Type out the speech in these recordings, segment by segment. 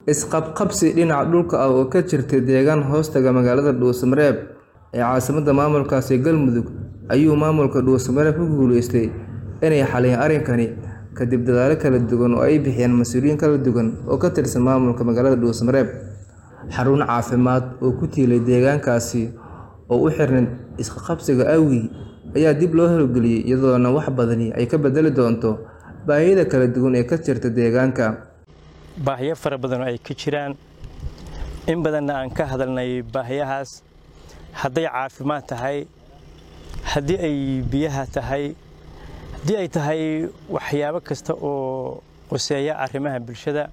Isqabqabsi dhinaca dhulka ah oo ka jirta deegaan hoostaga magaalada Dhuusamareeb ee caasimadda maamulkaasi Galmudug ayuu maamulka Dhuusamareeb ku guuleystay inay xaliyaan arrinkani kadib dadaallo kala duwan oo ay bixiyeen mas'uuliyiin kala duwan oo ka tirsan maamulka magaalada Dhuusamareeb. Xarun caafimaad oo ku tiilay deegaankaasi oo u xirnayd isqabqabsiga awgii ayaa dib loo hawlgeliyay iyadoona wax badani ay ka beddeli doonto baahida kala duwan ee ka jirta deegaanka. baahiyo fara badan oo ay ka jiraan in badanna aan ka hadalnay baahiyahaas hadday caafimaad tahay haddii ay biyaha tahay haddii ay tahay waxyaabo kasta oo quseeya arrimaha bulshada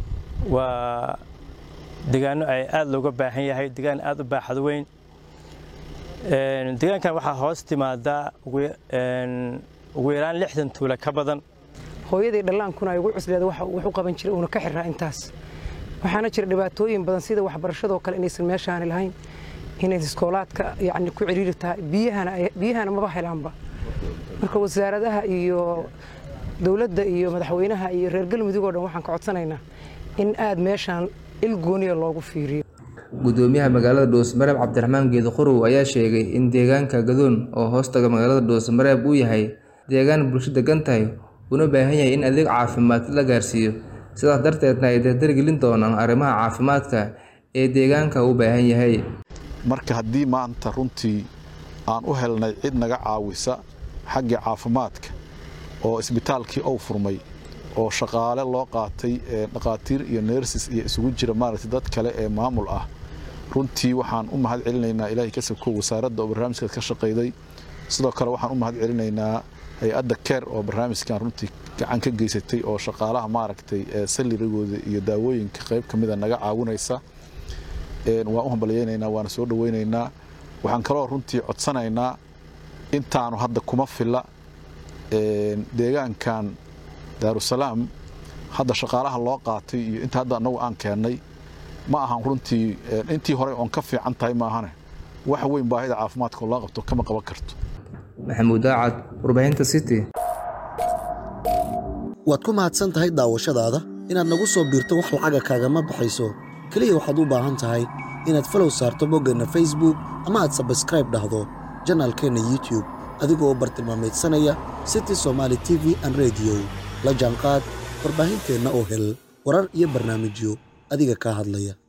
waa deegaano ay aad looga baahan yahay deegaan aad u baaxad weyn deegaankan waxaa hoos timaada ugu yaraan lixdan tuula ka badan hooyadii dhallaankuna ay ugu cusleeda wax u qaban jiray uuna ka xirraa intaas waxaana jira dhibaatooyin badan sida waxbarashadoo kale inaysan meeshaani lahayn inay iskoolaadka yacni ku ciriiri tahay biyahana biyahana maba helaanba marka wasaaradaha iyo dowladda iyo madaxweynaha iyo reer galmudug oo dhan waxaan ka codsanaynaa in aad meeshaan il gooniya loogu fiiriyo Gudoomiyaha magaalada Dhuusamareeb Cabdiraxmaan Geedo Qorow ayaa sheegay in deegaanka Gadoon oo hoostaga magaalada Dhuusamareeb uu yahay deegaan bulsho degan tahay una baahan yahay in adeeg caafimaad la gaarsiiyo sidaas darteedna ay dardargelin doonaan arrimaha caafimaadka ee deegaanka u baahan yahay. marka haddii maanta runtii aan u helnay cid naga caawisa xagga caafimaadka oo isbitaalkii ou furmay oo shaqaale loo qaatay dhaqaatiir iyo neersis iyo isugu jira maaragtay dad kale ee maamul ah runtii waxaan u mahad celinaynaa ilaahay ka sokow wasaaradda oo barnaamijkaas ka shaqayday sidoo kale waxaan u mahad celinaynaa hay-adda keer oo barnaamijkan runtii gacan ka geysatay oo shaqaalaha maaragtay salirigooda iyo daawooyinka qayb ka mida naga caawinaysa waan u hambalyaynaynaa waana soo dhawaynaynaa waxaan kaloo runtii codsanaynaa intaanu hadda kuma filla deegaankan daarusalaam hadda shaqaalaha loo qaatay iyo inta hadda annagu aan keennay ma ahan runtii intii hore oon ka fiican tahay maahane wax weyn baahida caafimaadka oo loo qabto kama qaban karto Maxamuud Daacad, warbaahinta City. waad ku mahadsan tahay daawashadaada inaad nagu soo biirto wax lacaga kaagama baxayso keliya waxaad u baahan tahay inaad falow saarto boggeenna facebook ama aad sabskraib dhahdo janaalkeenna youtube adigoo bartilmaameedsanaya city somaali t v an rediyo la jaanqaad warbaahinteenna oo hel warar iyo barnaamijyo adiga kaa hadlaya